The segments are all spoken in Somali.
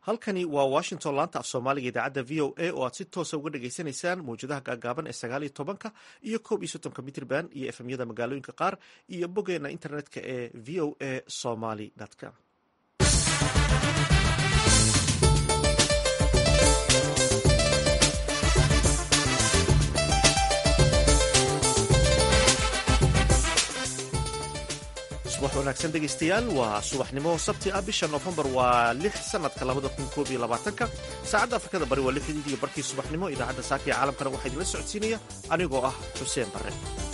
halkani waa washington laanta af soomaaliga idaacadda v o a oo aad si toosa uga dhagaysanaysaan mawjadaha gaagaaban ee sagaal iyo tobanka iyo koob iyo soddonka mitrban iyo efemyada magaalooyinka qaar iyo boggeena internetka ee v o a somaly com subax wanaagsan dhegaystayaal waa subaxnimo sabti ah bisha noofembar waa lix sanadka labada kun koob iyo labaatanka saacadda afrikada bari waa lixdii iyo barkii subaxnimo idaacadda saaka ee caalamkana waxaa idinla socodsiinaya anigoo ah xuseen barre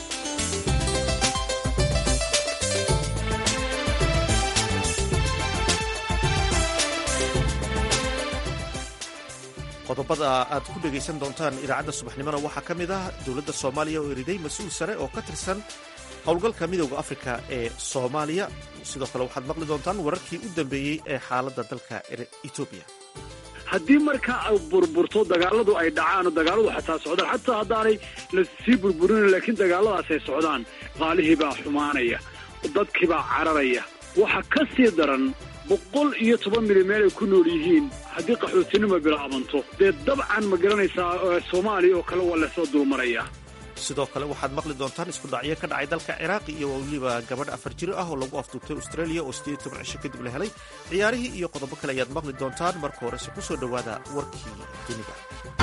qodobada aad ku dhegaysan doontaan idaacadda subaxnimona waxaa ka mid ah dowladda soomaaliya oo eriday mas-uul sare oo ka tirsan howlgalka midooda afrika ee soomaaliya sidoo kale waxaad maqli doontaan wararkii u dambeeyey ee xaaladda dalka etoobiya haddii markaa ay burburto dagaaladu ay dhacaan oo dagaaladu xataa socdaan xataa haddaanay lasii burburin laakiin dagaaladaas ay socdaan qaalihii baa xumaanaya dadkii baa cararaya waxa ka sii daran boqol iyo toban mili meel ay ku nool yihiin haddii qaxootinimo bilaabanto dee dabcan ma garanaysaa soomaaliya oo kale waa lasoo dulmaraya sidoo kale waxaad maqli doontaan isku dhacyo ka dhacay dalka ciraaqi iyo weliba gabadh afar jiro ah oo lagu afduubtay australia oo sideed toban cisho kadib la helay ciyaarihii iyo qodobo kale ayaad maqli doontaan marka horese ku soo dhowaada warkii dunida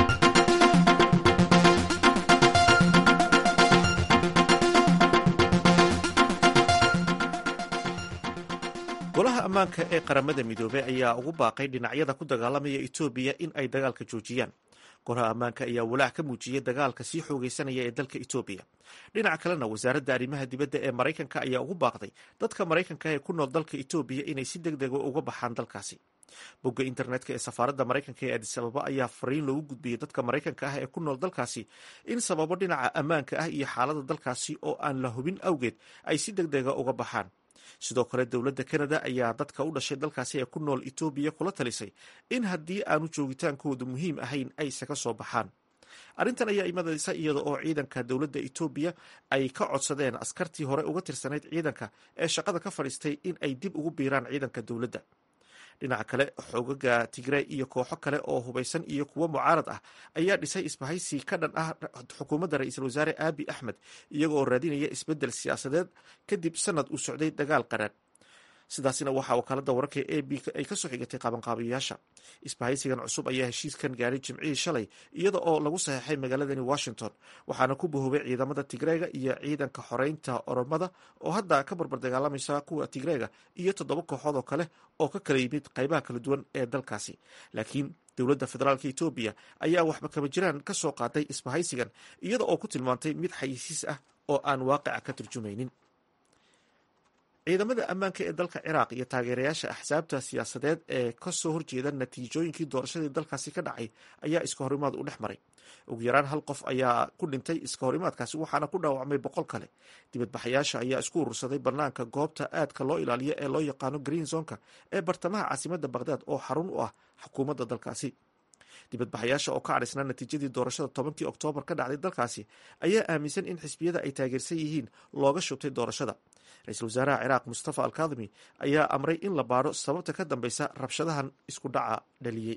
golaha ammaanka ee qaramada midoobey ayaa ugu baaqay dhinacyada ku dagaalamaya etoobiya in ay dagaalka joojiyaan golaha ammaanka ayaa walaac ka muujiyey dagaalka sii xoogaysanaya ee dalka etoobiya dhinaca kalena wasaaradda arrimaha dibadda ee maraykanka ayaa ugu baaqday dadka maraykanka ee ku nool dalka etoobiya inay si deg dega uga baxaan dalkaasi bogga internetka ee safaaradda maraykanka ee adis ababa ayaa fariin loogu gudbiyey dadka maraykanka ah ee ku nool dalkaasi in sababo dhinaca ammaanka ah iyo xaaladda dalkaasi oo aan la hubin awgeed ay si deg dega uga baxaan sidoo kale dowladda kanada ayaa dadka u dhashay dalkaasi ee ku nool etoobiya kula talisay in haddii aanu joogitaankoodu muhiim ahayn ay isaga soo baxaan arrintan ayaa imadaysa iyada oo ciidanka dowladda etoobiya ay ka codsadeen askartii hore uga tirsanayd ciidanka ee shaqada ka fadhiistay in ay dib ugu biiraan ciidanka dowladda dhinaca kale xoogaga tigrey iyo kooxo kale oo hubaysan iyo kuwo mucaarad ah ayaa dhisay isbahaysi ka dhan ah xukuumadda ra-iisul wasaare aabi axmed iyaga oo raadinaya isbeddel siyaasadeed kadib sanad uu socday dagaal qaraadh sidaasina waxaa wakaaladda wararka e b ay ka soo xigatay qaabanqaabiyayaasha isbahaysigan cusub ayaa heshiiskan gaaray jimcihii shalay iyada oo lagu saxeexay magaaladani washington waxaana ku bahoobay ciidamada tigreega iyo ciidanka xoreynta oromada oo hadda ka barbar dagaalamaysa kuwa tigreega iyo toddoba kooxood oo kale oo ka kala yimid qaybaha kala duwan ee dalkaasi laakiin dowladda federaalk etoobiya ayaa waxba kama jiraan ka soo qaaday isbahaysigan iyada oo ku tilmaantay mid xayisiis ah oo aan waaqica ka turjumaynin ciidamada ammaanka ee dalka ciraaq iyo taageerayaasha axsaabta siyaasadeed ee kasoo horjeeda natiijooyinkii doorashadii dalkaasi ka dhacay ayaa iska horimaad u dhex maray ugu yaraan hal qof ayaa ku dhintay iska horimaadkaasi waxaana ku dhaawacmay boqol kale dibadbaxayaasha ayaa isku urursaday banaanka goobta aadka loo ilaaliyo ee loo yaqaano green zonka ee bartamaha caasimada baghdad oo xarun u ah xukuumadda dalkaasi dibadbaxayaasha oo ka cadhaysnaa natiijadii doorashada tobankii oktoobar ka dhacday dalkaasi ayaa aaminsan in xisbiyada ay taageersan yihiin looga shubtay doorashada ra-iisul wasaaraha ciraaq mustafa alkadimi ayaa amray in la baadho sababta ka dambeysa rabshadahan isku dhaca dhaliyey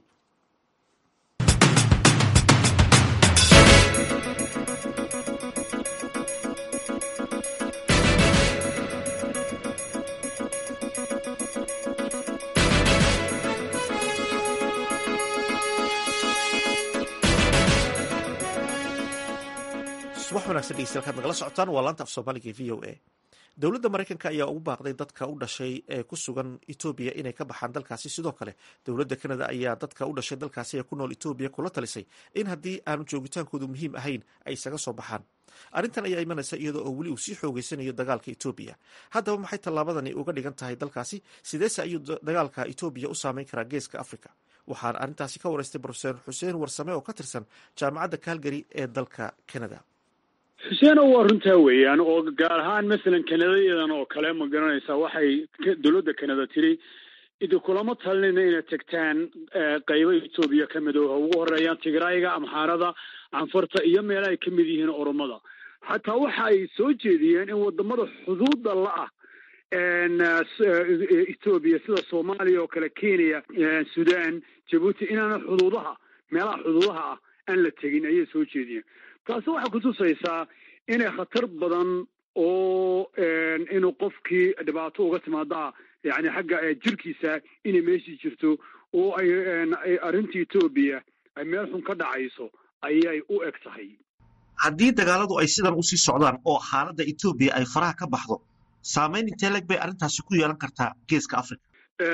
subax wanagsan dhegeystayaal kaad nagala socotaan waa laanta af soomaaliga e v o a dowladda maraykanka ayaa ugu baaqday dadka u dhashay ee ku sugan etoobiya inay ka baxaan dalkaasi sidoo kale dowladda kanada ayaa dadka u dhashay dalkaasi ee ku nool etoobiya kula talisay in haddii aanu joogitaankoodu muhiim ahayn ay isaga soo baxaan arrintan ayaa imanaysa iyadoo oo weli uu sii xoogeysanayo dagaalka etoobiya haddaba maxay tallaabadani uga dhigan tahay dalkaasi sideese ayuu dagaalka etoobiya u saameyn karaa geeska africa waxaan arrintaasi ka wareystay brofeser xuseen warsame oo ka tirsan jaamacadda calgary ee dalka canada xuseeno waa runtaa weeyaan oo gaar ahaan masalan kanadayadan oo kale ma garanaysaa waxay dowladda kanada tiri idinkulama talinayna inaad tegtaan qaybo etoobiya ka mid oo ugu horeeyaan tigrayga amxaarada canfarta iyo meela ay ka mid yihiin oromada xataa waxa ay soo jeediyeen in wadamada xuduudda la-ah etoobiya sida soomaaliya oo kale kenya sudan jabuuti inaana xuduudaha meelaha xuduudaha ah aan la tegin ayay soo jeediyeen taasi waxay kutusaysaa inay khatar badan oo inuu qofkii dhibaato uga timaadaa yani xagga jirkiisa inay meeshii jirto oo ay arrinta etoobiya ay meel xun ka dhacayso ayay u eg tahay haddii dagaaladu ay sidan usii socdaan oo xaaladda etoobiya ay faraha ka baxdo saamayn intee leg bay arrintaasi ku yeelan kartaa geeska africa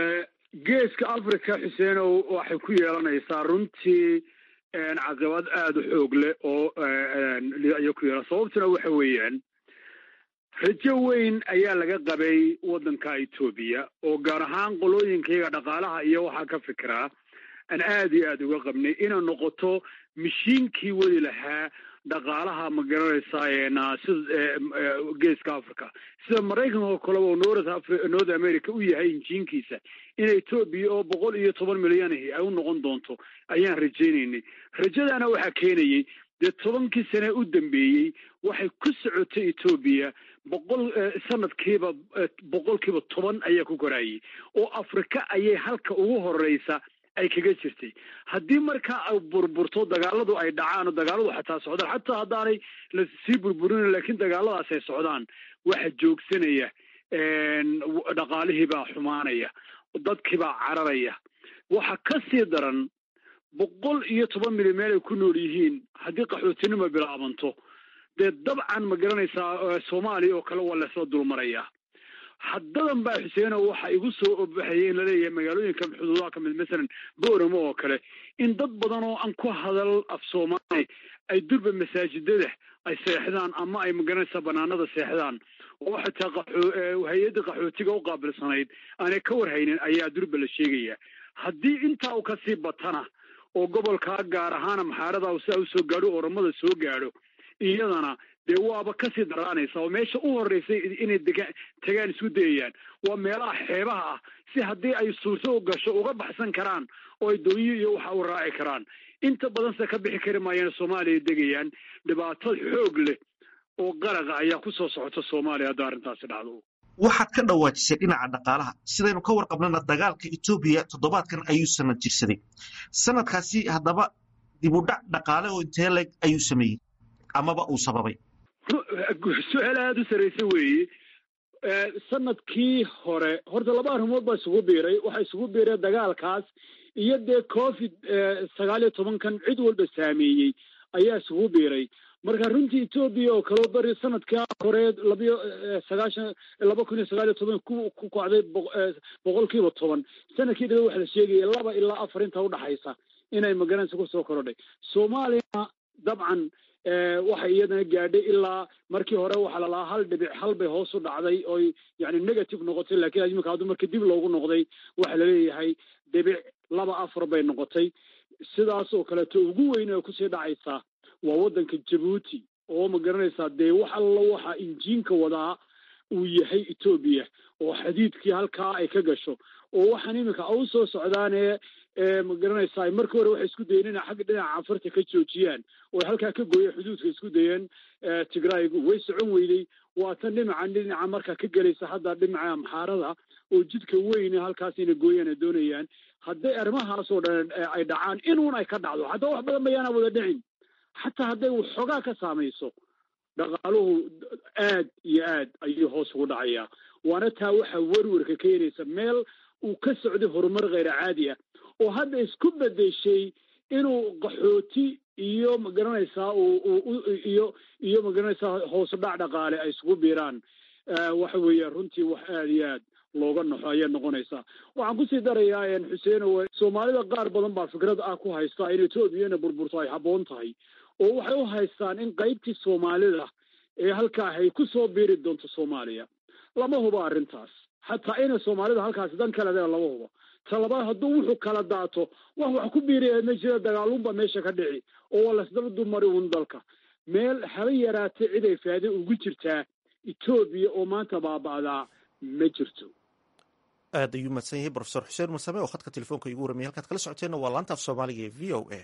geeska africa xuseenow waxay ku yeelanaysaa runtii caqabad aada u xoog leh oo ayay ku yeelan sababtuna waxa weeyaan rajo weyn ayaa laga qabay waddanka etoobiya oo gaar ahaan qolooyinkayaga dhaqaalaha iyo waxaa ka fikiraa aan aada iyo aada uga qabnay inay noqoto mashiinkii wadi lahaa dhaqaalaha ma garanaysaa sida geeska africa sida maraykanka oo kaleba oo north america u yahay injiinkiisa in etoobiya oo boqol iyo toban milyanahi ay u noqon doonto ayaan rajaynaynay rajadaana waxaa keenayay dee tobankii sane u dambeeyey waxay ku socotay etoobiya boqol sanadkiiba boqolkiiba toban ayaa ku koraayay oo afrika ayay halka ugu horeysa ay kaga jirtay haddii markaa ay burburto dagaaladu ay dhacaan oo dagaaladu xataa socdaan xataa haddaanay lasii burburin laakiin dagaaladaas ay socdaan waxa joogsanaya dhaqaalihii baa xumaanaya dadkii baa cararaya waxa ka sii daran boqol iyo toban mili meel ay ku nool yihiin haddii qaxootinimo bilaabanto dee dabcan ma garanaysaa soomaaliya oo kale waa laysla dulmarayaa haddadan baa xuseeno waxa igu soo obaxayay in laleeyahay magaalooyinka xuduudaha kamid masalan booramo oo kale in dad badan oo aan ku hadal af soomaali ay durba masaajidada ay seexdaan ama ay magaranaysaa banaanada seexdaan oo xataa hay-adda qaxootiga u qaabilsanayd aanay ka warhaynin ayaa durba la sheegaya haddii intaa u kasii batana oo gobolkaa gaar ahaana maxaarada sidaa usoo gaadho oramada soo gaadho iyadana dee waaba kasii daraanaysa oo meesha u horeysay inay degaan tagaan isku dayayaan waa meelaha xeebaha ah si haddii ay suurto u gasho uga baxsan karaan oo ay doonyo iyo waxa u raaci karaan inta badan se ka bixi kari maayaan soomaaliya degayaan dhibaato xoog leh oo qaraqa ayaa ku soo socota soomaaliya haddii arrintaasi dhacdo waxaad ka dhawaajisay dhinaca dhaqaalaha sidaynu ka warqabnana dagaalka etoobiya toddobaadkan ayuu sanad jirsaday sanadkaasi haddaba dibudhac dhaqaale oo intee leg ayuu sameeyey amaba uu sababay su-aal aada u saraysa weeye sanadkii hore horta laba arrimood baa isugu biiray waxaa isugu biiray dagaalkaas iyo dee covid sagaal iyo tobankan cid walba saameeyey ayaa isugu biiray marka runtii etoobiya oo kaleo beri sanadkaa hore labiyo sagaashan laba kun iyo sagaal iyo toban ku ku kacday boqolkiiba toban sanadkii dhabe waxa la sheegaya laba ilaa afar inta udhaxaysa inay magaranaysa kusoo korodhay soomaaliyana dabcan waxay iyadana gaadhay ilaa markii hore waxaa lalahaa hal dhibic hal bay hoos u dhacday oy yani negative noqotay lakiin imika haddu marka dib loogu noqday waxaa laleeyahay dhibic laba afar bay noqotay sidaas oo kaleeto ugu weyn ee kusii dhacaysaa waa waddanka jabuuti oo ma garanaysaa dee wax alla waxa injiinka wadaa uu yahay etoobiya oo xadiidkii halkaa ay ka gasho oo waxaan iminka u soo socdaanee ma garanaysaa markii hore waxay isku dayeen inay xagga dhinaca cafarta ka joojiyaan oo halkaa ka gooya xuduudka isku dayeen tigraygu way socon weyday waa tan dhinaca dhinaca markaa ka gelaysa hadda dhinaca amxaarada oo jidka weyne halkaas inay gooyaan ay doonayaan hadday arrimahaasoo dhan ay dhacaan inuun ay ka dhacdo xataa wax badan bayaana wada dhicin xataa hadday waxoogaa ka saamayso dhaqaaluhu aad iyo aad ayuu hoos ugu dhacayaa waana taa waxaa werwerka keenaysa meel uu ka socday horumar kheyra caadi ah oo hadda isku bedeshay inuu qaxooti iyo magaranaysaa iyo iyo magaranaysaa hoos dhac dhaqaale ay isugu biiraan waxa weeya runtii wax aada iyo aad looga naxo ayay noqonaysaa waxaan kusii darayaa xuseeno soomaalida qaar badan baa fikrad ah ku haysta in etoobiyana burburto ay habboon tahay oo waxay u haystaan in qaybtii soomaalida ee halkaa ay ku soo biiri doonto soomaaliya lama hubo arrintaas xataa inay soomaalida halkaasi dan kale dee lama hubo talabaad hadduu wuxuu kala daato wax wax ku biiraya ma jira dagaalunba meesha ka dhici oo waa lasdaba dumari un dalka meel haba yaraatay cid ay faade ugu jirtaa etoobiya oo maanta baaba'daa ma jirto aad ayuu mahadsan yahay brofesor xuseen masame oo khadka telefoonka igu warramiyay halkaad kala socoteenna waa laanta af soomaaliga ee v o a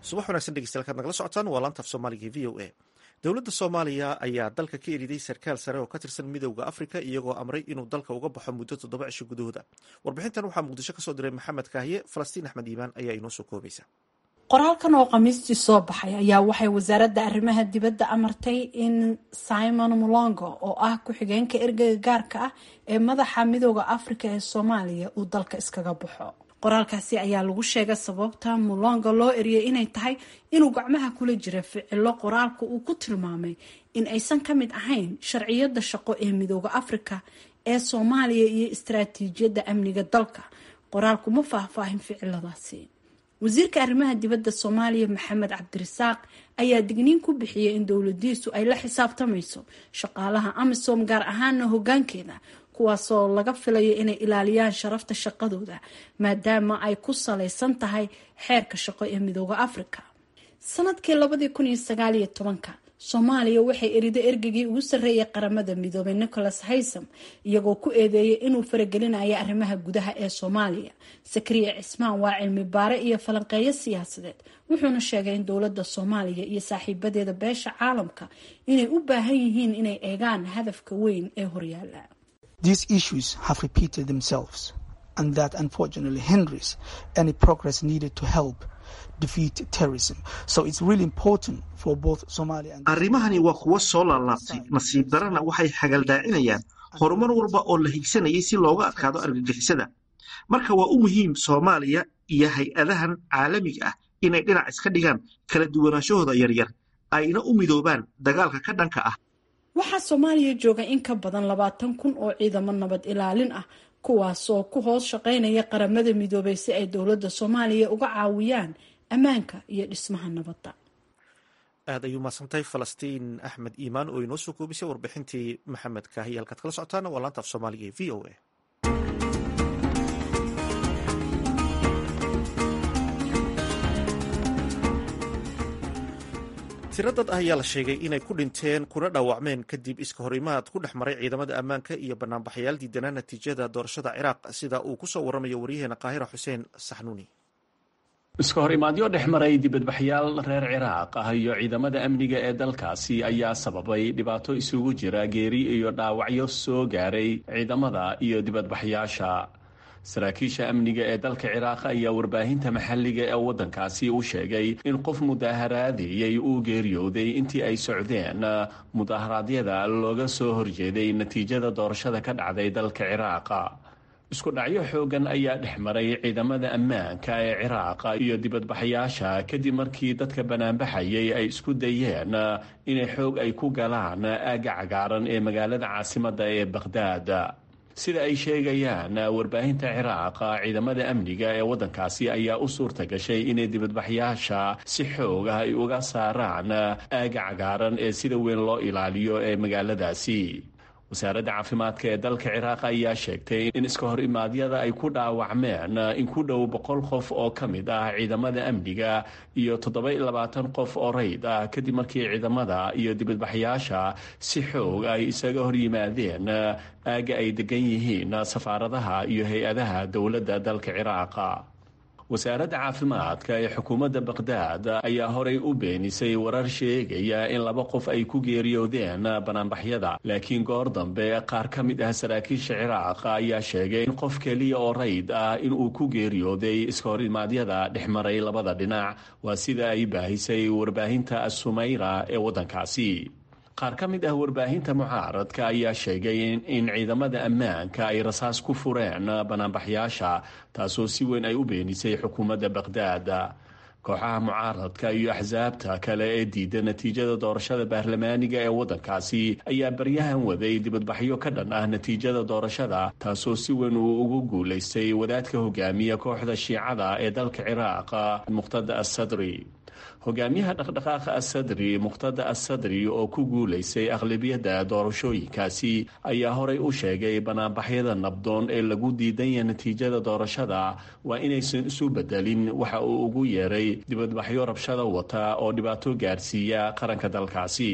subax wanaagsan dhegeystayaal kaad nagala socotaan waa laanta af soomaaliga v o a dowladda soomaaliya ayaa dalka ka eriday sarkaal sare oo ka tirsan midowda afrika iyagoo amray inuu dalka uga baxo muddo toddoba cisho gudahooda warbixintan waxaa muqdisho kasoo diray maxamed kaahiye falastiin axmed iimaan ayaa inoo soo koobaysa qoraalkan oo khamiistii soo baxay ayaa waxay wasaaradda arrimaha dibadda amartay in simon mulongo oo ah ku-xigeenka ergeyga gaarka ah ee madaxa midooda afrika ee soomaaliya uu dalka iskaga baxo qoraalkaasi ayaa lagu sheegay sababta mulonga loo eriyay inay tahay inuu gacmaha kula jira ficilo qoraalka uu ku tilmaamay in aysan ka mid ahayn sharciyada shaqo ee midooda afrika ee soomaaliya iyo istaraatiijiyadda amniga dalka qoraalku ma faahfaahin ficiladaasi wasiirka arrimaha dibadda soomaaliya maxamed cabdirasaaq ayaa digniin ku bixiyay in dowladiisu ay la xisaabtamayso shaqaalaha amisom gaar ahaana hogaankeeda kuwaasoo laga filayo inay ilaaliyaan sharafta shaqadooda maadaama ay ku salaysan tahay xeerka shaqo ee midooda afrika sanadkii labadii kun iyo sagaaliyo tobanka soomaaliya waxay erida ergegii ugu sarreeyay qaramada midoobay nicholas haysam iyagoo ku eedeeyay inuu faragelinayo arrimaha gudaha ee soomaaliya sakriya cismaan waa cilmi baare iyo falanqeeyo siyaasadeed wuxuuna sheegay in dowladda soomaaliya iyo saaxiibadeeda beesha caalamka inay u baahan yihiin inay eegaan hadafka weyn ee horyaala These issues have repeated themselves, and that unfortunately hinders any progress needed to help defeat terrorism. So it's really important for both Somalia and arrimahani waa kuwo soo laalaabtay nasiib darana waxay xagaldaacinayaan horumar walba oo la higsanayay si looga adkaado argagixisada marka waa u muhiim soomaaliya iyo hay-adahan caalamiga ah inay dhinac iska dhigaan kala duwanaanshahooda yaryar ayna u midoobaan dagaalka ka dhanka ah waxaa soomaaliya jooga in ka badan labaatan kun oo ciidamo nabad ilaalin ah kuwaasoo ku hoos shaqeynaya qaramada midoobay si ay dowladda soomaaliya uga caawiyaan ammaanka iyo dhismaha nabadda aad ayuu mahadsantahay falastiin axmed iimaan oo inoo soo koobisay warbixintii maxamed kaahiye halkaad kala socotaana waa laanta af soomaaliga ee v o a tiro dad ah ayaa la sheegay inay ku dhinteen kuna dhaawacmeen kadib iska horimaad ku dhex maray ciidamada ammaanka iyo banaanbaxayaal diidanaa natiijada doorashada ciraaq sida uu ku soo waramayo waryaheena qaahira xuseen saxnuuni iska hor imaadyo dhex maray dibadbaxyaal reer ciraaq ah iyo ciidamada amniga ee dalkaasi ayaa sababay dhibaato isugu jira geeri iyo dhaawacyo soo gaaray ciidamada iyo dibadbaxyaasha saraakiisha amniga ee dalka ciraaq ayaa warbaahinta maxalliga ee waddankaasi u sheegay in qof mudaaharaadiyey uu geeriyooday intii ay socdeen mudaharaadyada looga soo horjeeday natiijada doorashada ka dhacday dalka ciraaqa isku dhacyo xoogan ayaa dhex maray ciidamada ammaanka ee ciraaqa iyo dibadbaxayaasha kadib markii dadka banaanbaxayay ay isku dayeen inay xoog ay ku galaan aagga cagaaran ee magaalada caasimadda ee bakhdaad sida ay sheegayaan warbaahinta ciraaqa ciidamada amniga ee waddankaasi ayaa u suurta gashay inay dibadbaxyaasha si xoog ah ay uga saaraan aagga cagaaran ee sida weyn loo ilaaliyo ee magaaladaasi wasaaradda caafimaadka ee dalka ciraaq ayaa sheegtay in iska hor imaadyada ay ku dhaawacmeen in ku dhow boqol qof oo ka mid ah ciidamada amniga iyo toddoba-iyo labaatan qof oo rayd ah kadib markii ciidamada iyo dibadbaxyaasha si xoog ay isaga hor yimaadeen aagga ay degan yihiin safaaradaha iyo hay-adaha dowladda dalka ciraaqa wasaaradda caafimaadka ee xukuumadda bakhdad ayaa horay u beenisay warar sheegaya in laba qof ay ku geeriyoodeen banaanbaxyada laakiin goor dambe qaar ka mid ah saraakiisha ciraaq ayaa sheegay in qof keliya oo rayd ah inuu ku geeriyooday iska hor imaadyada dhex maray labada dhinac waa sida ay baahisay warbaahinta assumayra ee waddankaasi qaar ka mid ah warbaahinta mucaaradka ayaa sheegay in ciidamada ammaanka ay rasaas ku fureen banaanbaxyaasha taasoo si weyn ay u beenisay xukuumadda bakhdad kooxaha mucaaradka iyo axsaabta kale ee diida natiijada doorashada baarlamaaniga ee waddankaasi ayaa baryahan waday dibadbaxyo ka dhan ah natiijada doorashada taasoo si weyn uu ugu guulaystay wadaadka hogaamiya kooxda shiicada ee dalka ciraaq muqhtada assadri hogaamiyaha dhaqdhaqaaqa assadri muqhtada assadri oo ku guulaysay aqlabiyadda doorashooyinkaasi ayaa horay u sheegay banaanbaxyada nabdoon ee lagu diidanya natiijada doorashada waa inaysan isu bedelin waxa uu ugu yeeray dibadbaxyo rabshada wata oo dhibaato gaarsiiya qaranka dalkaasi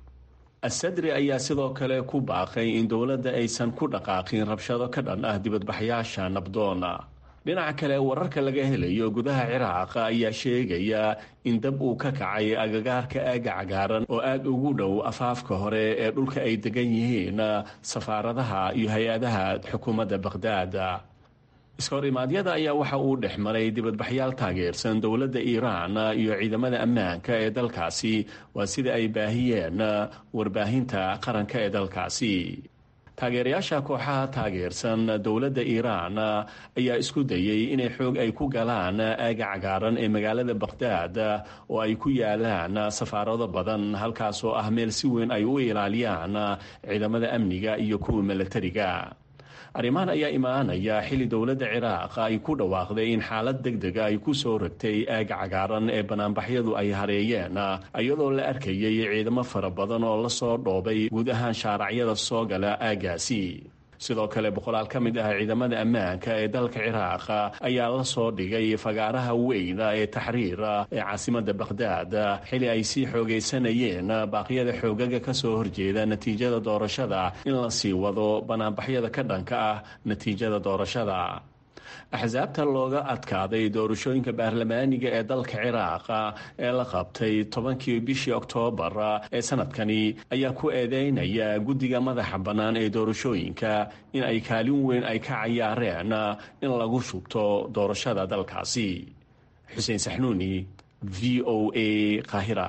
assadri ayaa sidoo kale ku baaqay in dowladda aysan ku dhaqaaqin rabshado ka dhan ah dibadbaxyaasha nabdoona dhinaca kale wararka laga helayo gudaha ciraaq ayaa sheegaya in dab uu ka kacay agagaarka aaga cagaaran oo aada ugu dhow afaafka hore ee dhulka ay degan yihiin safaaradaha iyo hay-adaha xukuumadda baqhdaad iskahor imaadyada ayaa waxa uu dhex maray dibadbaxyaal taageersan dowladda iiraan iyo ciidamada ammaanka ee dalkaasi waa sida ay baahiyeen warbaahinta qaranka ee dalkaasi taageerayaasha kooxaha taageersan dowladda iiraan ayaa isku dayey inay xoog ay ku galaan aaga cagaaran ee magaalada baqhdaad oo ay ku yaalaan safaarado badan halkaasoo ah meel si weyn ay u ilaaliyaan ciidamada amniga iyo kuwa milatariga arrimahan ayaa imaanaya xilli dowladda ciraaq ay ku dhawaaqday in xaalad deg dega ay ku soo ragtay aaga cagaaran ee banaanbaxyadu ay hareeyeen iyadoo la arkayay ciidamo fara badan oo lasoo dhoobay guud ahaan shaaracyada soo gala aagaasi sidoo kale boqolaal ka mid ah ciidamada ammaanka ee dalka ciraaq ayaa la soo dhigay fagaaraha weyna ee taxriir ee caasimada baqhdaad xili ay sii xoogaysanayeen baaqyada xoogaga ka soo horjeeda natiijada doorashada in la sii wado banaanbaxyada ka dhanka ah natiijada doorashada axsaabta looga adkaaday doorashooyinka baarlamaaniga ee dalka ciraaq ee la qabtay tobankii bishii oktoobar ee sanadkani ayaa ku eedeynaya guddiga madaxa bannaan ee doorashooyinka in ay kaalin weyn ay ka cayaareen in lagu shubto doorashada dalkaasi xuseen saxnuuni v o a qaahira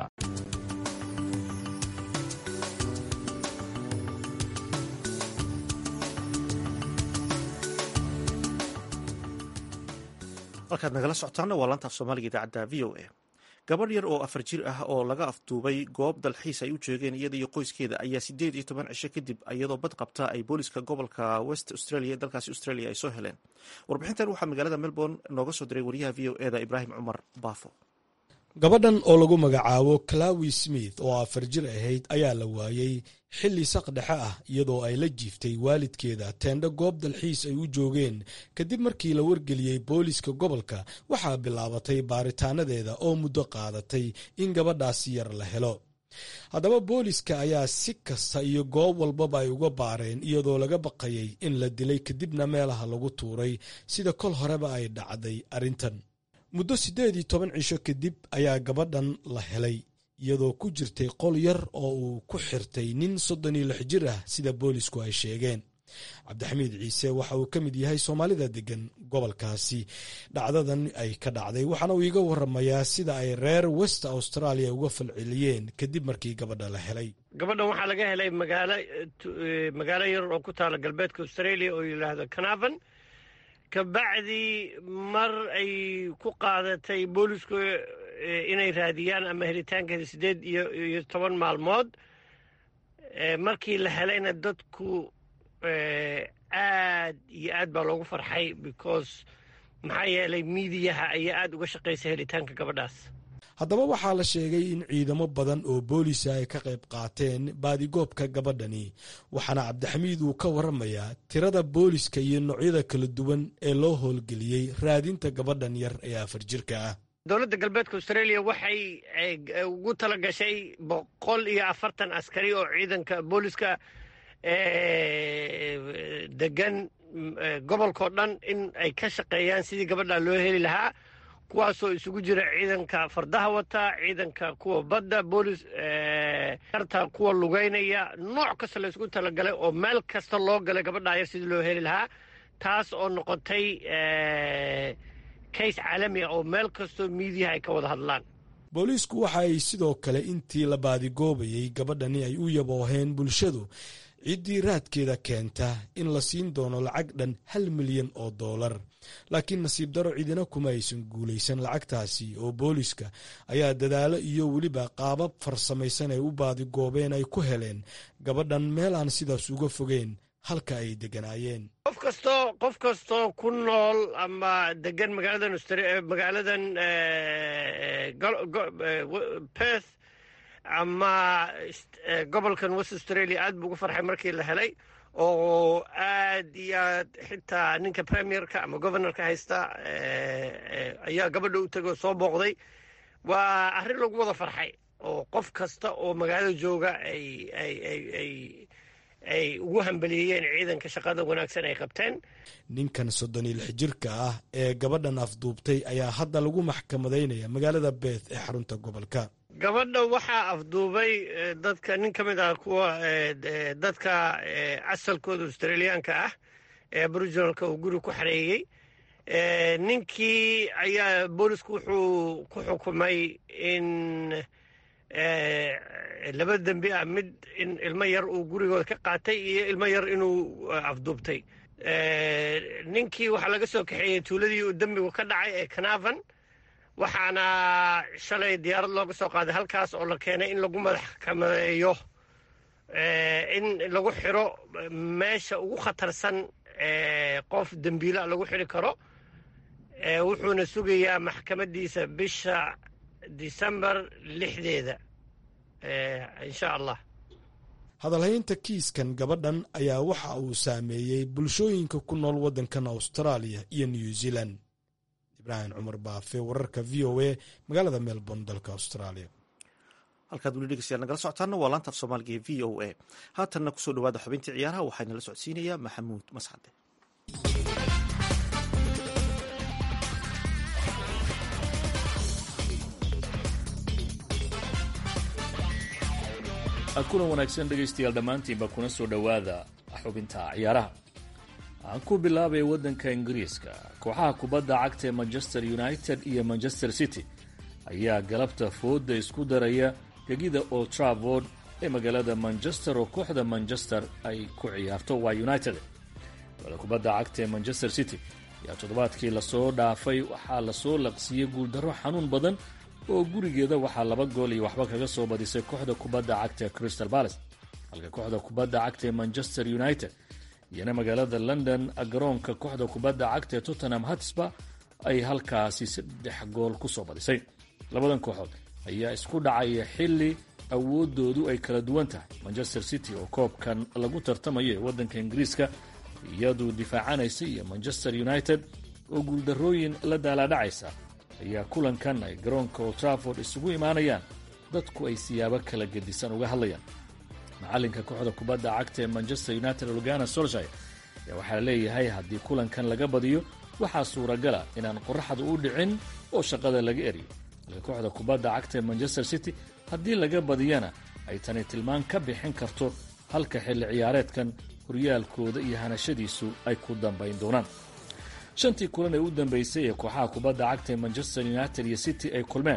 halkaad nagala socotaana waa laanta af soomaaliga idaacadda v o a gabadh yar oo afar jir ah oo laga afduubay goob dalxiis ay u joogeen iyada iyo qoyskeeda ayaa sideed iyo toban cisho kadib iyadoo bad qabta ay booliska gobolka west australia dalkaasi australia ay soo heleen warbixintan waxaa magaalada melbourne nooga soo diray wariyaha v o eda ibraahim cumar baafo gabadhan oo lagu magacaabo clawi smith oo afar jir ahayd ayaa la waayey xilli saq dhexe ah iyadoo ay la jiiftay waalidkeeda teendho goob dalxiis ay u joogeen kadib markii la wargeliyey booliska gobolka waxaa bilaabatay baaritaanadeeda oo muddo qaadatay in gabadhaasi yar la helo haddaba booliska ayaa si kasta iyo goob walbaba ay uga baareen iyadoo laga baqayay in la dilay kadibna meelaha lagu tuuray sida kol horeba ay dhacday arrintan muddo siddeed iyo toban cisho kadib ayaa gabadhan la helay iyadoo ku jirtay qol yar oo uu ku xirtay nin soddon iyo lix jir ah sida boolisku ay sheegeen cabdixamiid ciise waxa uu ka mid yahay soomaalida degan gobolkaasi dhacdadan ay ka dhacday waxaana uu iiga waramayaa sida ay reer west australia uga falceliyeen kadib markii gabadha la helay gabadhan waxaa laga helay magaalo magaalo yar oo ku taala galbeedka australia oo yidhaahdo canavan kabacdii mar ay ku qaadatay boolisku inay raadiyaan ama helitaankeeda siddeed iyo iyo toban maalmood markii la helayna dadku aad iyo aad baa loogu farxay because maxaa yeelay miidiyaha ayaa aad uga shaqaysa helitaanka gabadhaas haddaba waxaa la sheegay in ciidamo badan oo boolisa ay ka qayb qaateen baadigoobka gabadhani waxaana cabdixamiid uu ka waramayaa tirada booliska iyo noocyada kala duwan ee loo howlgeliyey raadinta gabadhan yar ee afar jirka ah dowladda galbeedka australia waxay ugu tala gashay boqol iyo afartan askari oo ciidanka booliska degan gobolkao dhan in ay ka shaqeeyaan sidii gabadha loo heli lahaa kuwaasoo isugu jira ciidanka fardaha wata ciidanka kuwa badda boolis arta kuwa lugeynaya nooc kasta la ysku talagalay oo meel kasta loo galay gabadhaa yar sidii loo heli lahaa taas oo noqotay kays caalami ah oo meel kastoo miidiyaha ay ka wada hadlaan booliisku waxa ay sidoo kale intii la baadigoobayay gabadhani ay u yabooheen bulshadu ciddii raadkeeda keenta in la siin doono lacag dhan hal milyan oo doolar laakiin nasiib daro cidina kuma aysan guulaysan lacagtaasi oo booliska ayaa dadaalo iyo weliba qaabab farsamaysan ay u baadigoobeen ay ku heleen gabadhan meel aan sidaas uga fogeen halka ay deganaayeen qof kastoo qof kastoo ku nool ama degan magaaladan magaaladan perth ama gobolkan west australia aad buu ugu farxay markii la helay oo aad iyo aad xitaa ninka premierka ama governorka haysta ayaa gabadha u tegoo soo booqday waa arrin lagu wada farxay oo qof kasta oo magaalada jooga ay ay ay ay ay ugu hambaliyeeyeen ciidanka shaqada wanaagsan ay qabteen ninkan soddon iyo lix jirka ah ee gabadhan afduubtay ayaa hadda lagu maxkamadaynaya magaalada beeth ee xarunta gobolka gabadha waxaa afduubay dadka nin ka mid ah kuwa dadka asalkooda australiyaanka ah ee aboriginalka uu guri ku xareeyey ninkii ayaa boolisku wuxuu ku xukumay in laba dembi ah mid in ilmo yar uu gurigooda ka qaatay iyo ilmo yar inuu afduubtay ninkii waxaa laga soo kaxeeyey tuuladii uu dembigu ka dhacay ee canavan waxaana shalay diyaarad looga soo qaaday halkaas oo la keenay in lagu madaxkamadeeyo in lagu xiro meesha ugu khatarsan qof dembiila lagu xiri karo wuxuuna sugayaa maxkamadiisa bisha disembar lixdeeda insha allah hadalhaynta kiiskan gabadhan ayaa waxa uu saameeyey bulshooyinka ku nool waddankan austraaliya iyo new zealand ibraahim cumar baafe wararka v o a magaalada melbourne dalka australia halkaad weli dhegeystayaal nagala socotaana waa laanta af soomaaliga ee v o a haatanna kusoo dhawaada xubintii ciyaaraha waxaa inala socodsiinayaa maxamuud mascade kulan wanaagsan dhegaystayaal dhammaantiinba kuna soo dhowaada xubinta ciyaaraha aan ku bilaabay waddanka ingiriiska kooxaha kubadda cagta ee manchester united iyo manchester city ayaa galabta fooda isku daraya gegida old travord ee magaalada manchester oo kooxda manchester ay ku ciyaarto waa united kooxda kubadda cagta ee manchester city ayaa toddobaadkii lasoo dhaafay waxaa lasoo laqsiiyey guuldarro xanuun badan oo gurigeeda waxaa laba gool iyo waxba kaga soo badisay kooxda kubadda cagta ee crystal palace halka kooxda kubadda cagta ee manchester united iyana magaalada london garoonka kooxda kubadda cagta ee tottenham hatsba ay halkaasi saddex gool ku soo badisay labadan kooxood ayaa isku dhacaya xilli awoodoodu ay kala duwan tahay manchester city oo koobkan lagu tartamayo ee waddanka ingiriiska iyadu difaacanaysa iyo manchester united oo guuldarrooyin la daalaadhacaysa ayaa kulankan ay garoonka old trafford isugu imaanayaan dadku ay siyaabo kala gedisan uga hadlayaan macalinka kooxda kubadda cagta ee manchester united olgana solshire ayaa waxaa leeyahay haddii kulankan laga badiyo waxaa suuragala inaan qoraxda u dhicin oo shaqada laga eriyo halka kooxda kubadda cagta ee manchester city haddii laga badiyana ay tani tilmaan ka bixin karto halka xilli ciyaareedkan horyaalkooda iyo hanashadiisu ay ku dambayn doonaan shantii kulan ee u dambeysay ee kooxaha kubadda cagta ee manchester united iyo city ay kulmeen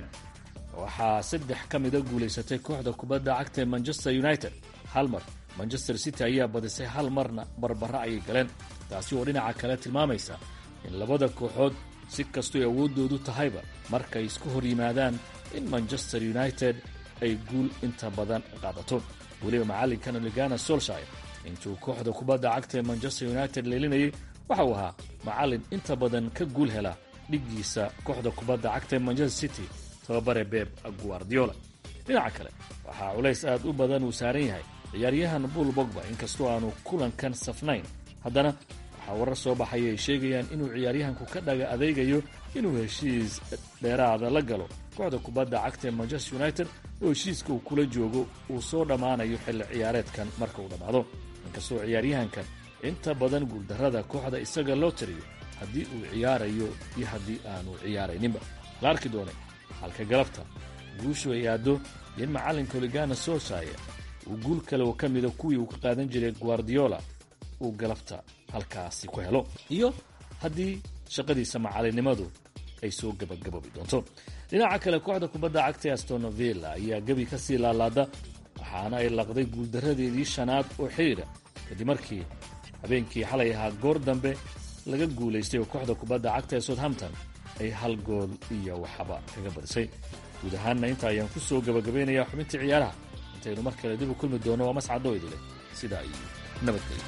waxaa saddex ka mida guulaysatay kooxda kubadda cagta ee manchester united hal mar manchester city ayaa badisay hal marna barbara ayay galeen taasi oo dhinaca kale tilmaamaysa in labada kooxood si kastoy awooddoodu tahayba markay isku hor yimaadaan in manchester united ay guul inta badan qaadato weliba macallinkan oligana solshire intuu kooxda kubadda cagta ee manchester united leelinayay waxa uu ahaa macallin inta badan ka guul hela dhiggiisa kooxda kubadda cagta ee manchester city tababare beb guardiola dhinaca kale waxaa culays aad u badan uu saaran yahay ciyaaryahan buul bogba inkastoo aanu kulankan safnayn haddana waxaa warar soo baxaya ay sheegayaan inuu ciyaaryahanku ka dhaga adeegayo inuu heshiis dheeraada la galo kooxda kubadda cagta ee manchester united oo heshiiska uu kula joogo uu soo dhammaanayo xilli ciyaareedkan marka uu dhammaado inkastoo ciyaaryahankan inta badan guuldarrada kooxda isaga loo tiriyo haddii uu ciyaarayo iyo haddii aanu ciyaarayninba la arki doone halka galabta guushu ay aaddo in macallinka oligana solshire uu guul kale oo ka mida kuwii uu ka qaadan jiray guardiola uu galabta halkaasi ku helo iyo haddii shaqadiisa macallinnimadu ay soo gabagaboobi doonto dhinaca kale kooxda kubadda cagta astonovilla ayaa gebi ka sii laalaada waxaana ay laqday guuldaradeedii shanaad oo xidhiidha kadib markii habeenkii xalay ahaa goor dambe laga guulaystay oo kooxda kubadda cagta ee southampton ay hal gool iyo waxba kaga badisay guud ahaanna inta ayaan ku soo gabagabaynayaa xubintii ciyaaraha intaynu mar kale dib u kulmi doono waa mascadoo idile sidaa iyo nabadgelyo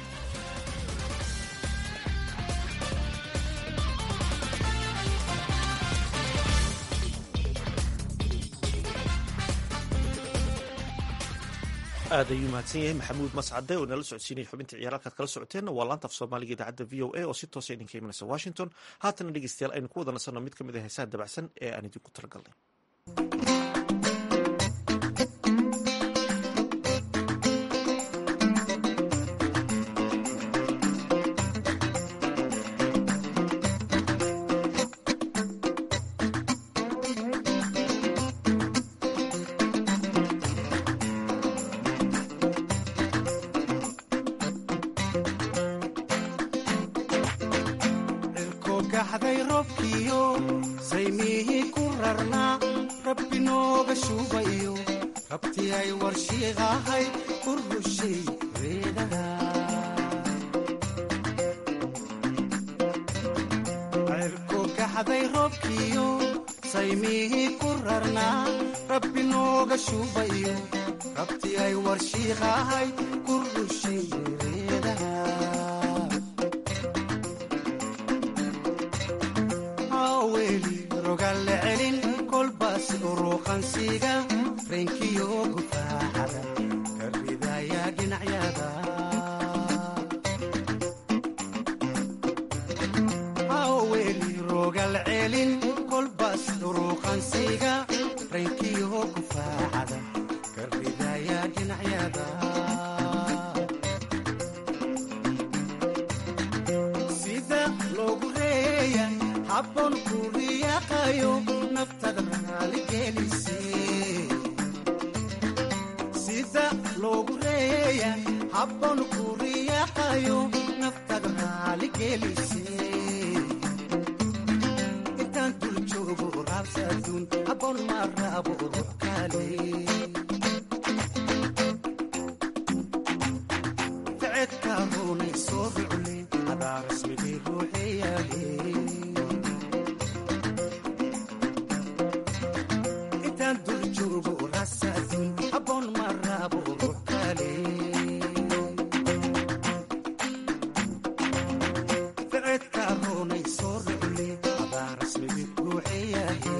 aad ayuu mahadsan yahay maxamuud mascade oo inala socodsiinaya xubinta ciyaar halkaad kala socoteenna waa laanta af soomaaliga idaacadda v o a oo si toosa idinka imanaysa washington haatana dhegeystayaal aynu ku wada nasanno mid ka mid a heesaha dabacsan ee aan idinku talagalnay gaxday robkiyo saymihii ku rarnaa rabbi nooga shuubayo rabti ay warshiiqahay u rushay reedaha cirku gaxday robkiyo saymihii ku rarnaa rabbi nooga shuubayo rabti ay warshiiqahay ku rushay reedaha weli rogalle celin kolbaas uruuqansiga reenkiyo gufaaxada ka ridaya dhinacyada weli rogal celin kolbaas uruuqansiga reenkiyo gufaaxada ka ridaya dhinacyada sida loogu reeya habboon ku riyaaqayo naftada raaligelise sida loogu reeya habboon ku riyaaqayo naftada raaligelise intaan dul joogo raabsaduun habboon ma raabo ruux kale ficedka runay soo rucle hadaa rasmigii ruuxeyaale ficedka runay soo rucle hadaa rasmigii ruuxeyaale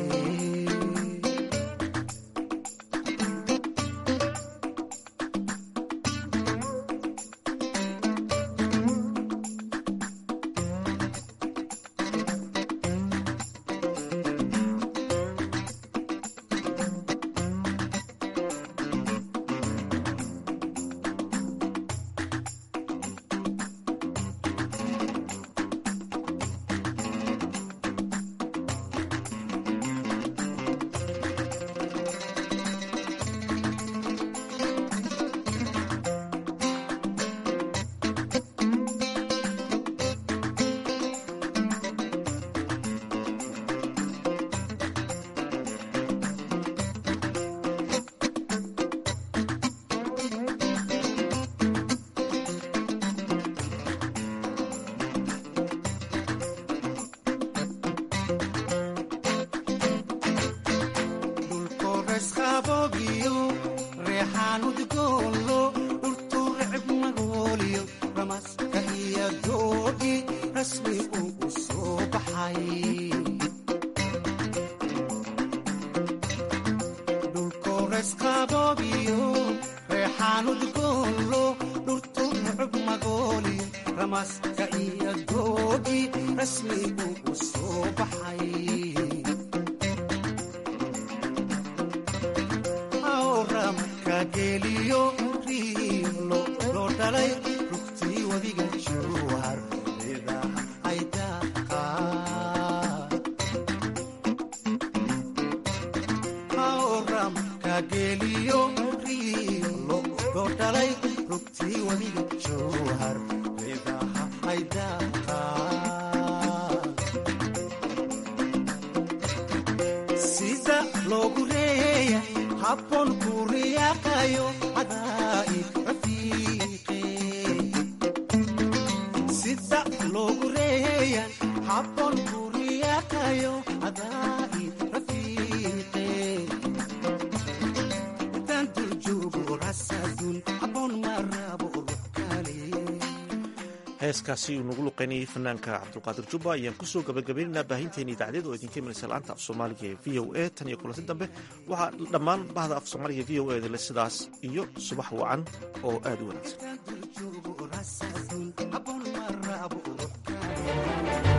dhulkoresqabogiyo reexaanudgoolo dhultu recib magooliyo ramaska iyo doogi rasmi uu u soo baxay dhulkoresqabogiyo reexaanudgoolo dhultu recib magooliyo ramaska iyo doogi rasmi uu u soo baxay geliyo riilo loo dhalay rugtii wadiga jowhar idaha ay daaqaaramka geliyo riilo loo dhalay rugtii wadiga jowhar idaha ay daaqaa sida loogu reeya habboon ku riyaaqayo cadaa'i rafiiqe sida loogu reeya habboon ku riyaaqayo cadaa'i rafiiqe intaan dul joogo rasaadun habboon ma rabo ruux kale heeskaasi uu nagu luqaynayay fanaanka cabdulqaadir jubba ayaan kusoo gabagabaynaynaa baahinteena idaacadyada oo idinka imanaysa la-aanta af soomaaliga ee v o a tan iyo kulanti dambe waxaa dhammaan bahda af soomaaliga v o a dale sidaas iyo subax wacan oo aad u wanaagsan